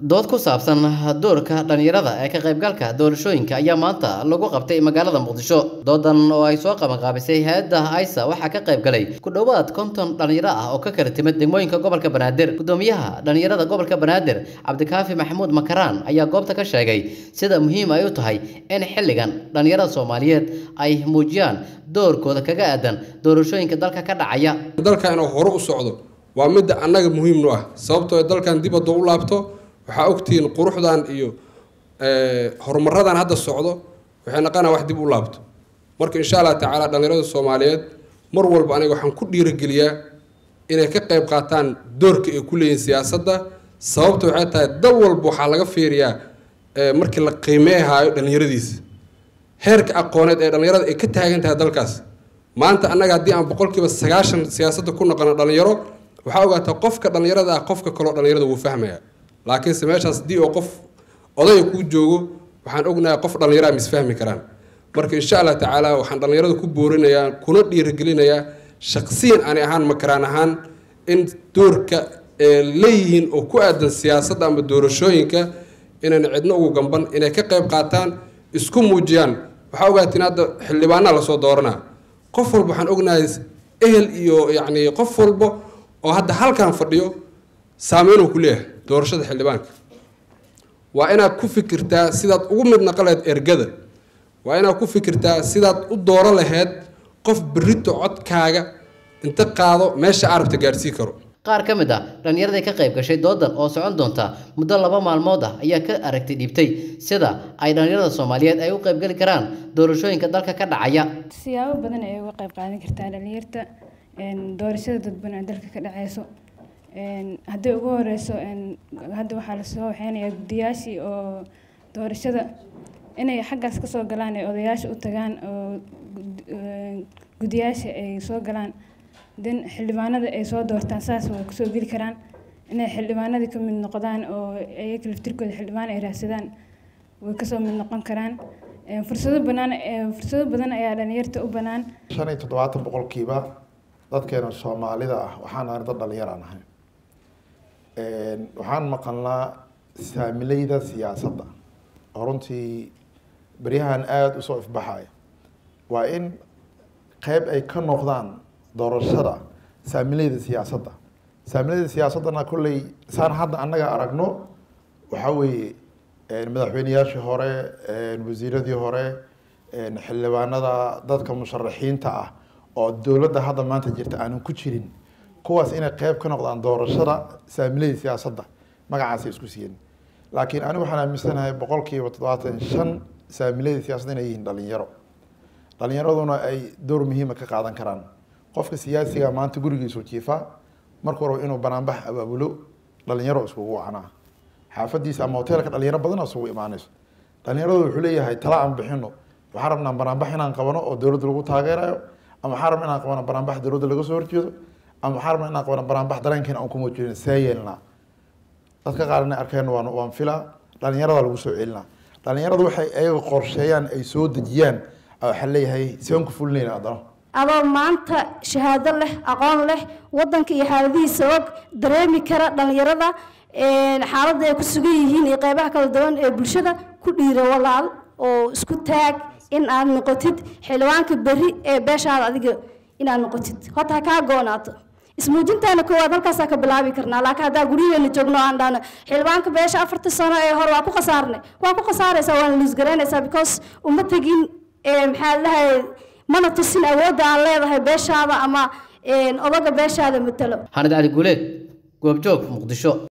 dood ku saabsan doorka dhalinyarada ee ka qaybgalka doorashooyinka ayaa maanta lagu qabtay magaalada muqdisho doodan oo ay soo qabanqaabisay hay-adda aisa waxaa ka qaybgalay ku dhowaad konton dhalinyaro ah oo ka kala timid degmooyinka gobolka banaadir gudoomiyaha dhalinyarada gobolka banaadir cabdikaafi maxamuud makaraan ayaa goobta ka sheegay sida muhiim ay u tahay in xilligan dhalinyarada soomaaliyeed ay muujiyaan doorkooda kaga aadan doorashooyinka dalka ka dhacaya dalka inuu hore u socdo waa midda annaga muhiimnu ah sababtoo dalkan dib hadduu u laabto waxaa ogtihiin quruxdan iyo horumaradan hadda socdo waxay naqanaa wax dib u laabto marka insha allah tacaala dhallinyarada soomaaliyeed mar walba aniga waxaan ku dhiirigeliyaa inay ka qayb qaataan doorka ay ku leeyihin siyaasadda sababta waxay tahay dal walba waxaa laga fiiriyaa markii la qiimeehaayo dhallinyaradiisa heerka aqooneed ee dhallinyarada ay ka taagan tahay dalkaas maanta annaga haddii aan boqolkiiba sagaashan siyaasadda ku noqono dhallinyaro waxaa ogaataa qofka dhallinyarada ah qofka kaloo dhallinyarada wuu fahmaya laakiinse meeshaas haddii oo qof odaya kuu joogo waxaan ognahay qof dhallinyara ma isfahmi karaan marka insha allah tacaala waxaan dhallinyarada ku boorinayaa kuna dhiirigelinayaa shaqsiyan ani ahaan makaraan ahaan in doorka ee leeyihiin oo ku aadan siyaasadda ama doorashooyinka inayna cidno ugu gamban inay ka qayb qaataan isku muujiyaan waxaa ogaatiin hadda xildhibaanaa lasoo dooranaa qof walba waxaan ognahay ehel iyo yacni qof walba oo hadda halkan fadhiyo saameynuu ku leeyahay doorashada xildhibaanka waa inaad ku fikirtaa sidaad ugu mid naqaleed ergada waa inaad ku fikirtaa sidaad u dooro laheyd qof berrito codkaaga inta qaado meesha arabta gaadhsii karo qaar ka mid ah dhallinyaradii ka qayb gashay doodan oo socon doonta muddo laba maalmood ah ayaa ka aragti dhiibtay sida ay dhallinyarada soomaaliyeed ay u qaybgeli karaan doorashooyinka dalka ka dhacaya siyaabo badan ay uga qayb qaadan kartaa dhallinyarta doorashada dadban ee dalka ka dhaceyso haddii ugu horeyso hadda waxaa lasoo waxeynayaa guddiyaashii oo doorashada inay xaggaas kasoo galaan ee odayaasha u tagaan oo guddiyaasha ay soo galaan den xildhibaanada ay soo doortaan saas way kusoo geli karaan inay xildhibaanadii ka mid noqdaan oo ayaga laftirkooda xildhibaan ay raadsadaan way kasoo mid noqon karaan fursado banaan fursado badan ayaa dhalinyarta u banaan shan iyo toddobaatan boqolkiiba dadkeena soomaalida ah waxaan ahay dad dhalinyaraan ahay waxaan maqalnaa saamileyda siyaasadda oo runtii beryahan aada usoo ifbaxaya waa in qeyb ay ka noqdaan doorashada saamileyda siyaasadda saamileyda siyaasaddana kolley saan hadda annaga aragno waxaa weeye madaxweyneyaashii hore wasiiradii hore xildhibaanada dadka musharaxiinta ah oo dowladda hadda maanta jirta aanan ku jirin kuwaas inay qeyb ka noqdaan doorashada saamileyda siyaasadda magacaasay isku siiyeen laakiin anigu waxaan aaminsanahay boqolkiiba toddobaatan shan saamileyda siyaasadda inay yihiin dhalinyaro dhalinyaraduna ay door muhiima ka qaadan karaan qofka siyaasiga maanta gurigiisu jiifa markuu rabo inuu banaanbax abaabulo dhalinyaro iskugu wacanaa xaafadiisa ama hoteelka dhalinyaro badana isugu imaanayso dhalinyaradu wuxuu leeyahay tala aan bixino waxaan rabnaa banaanbax inaan qabano oo dowladda lagu taageerayo ama waxaan rabnaa inaan qabano banaanbax dowladda laga soo horjeedo ama waxaan rabnaa inaan qabano banaanbax dareenkeena aan ku muujino see yeelnaa dadka qaar inay arkeen waan waan filaa dhalinyarada lagu soo celinaa dhalinyaradu waxay ayaga qorsheeyaan ay soo dejiyaan waxaa leeyahay seen ku fulinayna haddana adoo maanta shahaado leh aqoon leh wadanka iyo xaaladihiisa og dareemi kara dhalinyarada xaaladda ay ku sugan yihiin iyo qeybaha kala duwan ee bulshada ku dhiira walaal oo isku taag in aad noqotid xildhibaanka berri ee beeshaada adiga inaad noqotid horta ha kaa goonaato ismuujintaana koowaad halkaasaa ka bilaabi karnaa laakiin haddaa guryaheena joogno aan dhahno xildhibaanka beesha afarta sano ee hore waa ku khasaarnay waa ku khasaaraysaa waana luusgaraynaysaa because uma tegin maxaa lahay mana tusin awoodda aan leedahay beeshaada ama odaga beeshaada matalo xanad cali guuleed goobjoog muqdisho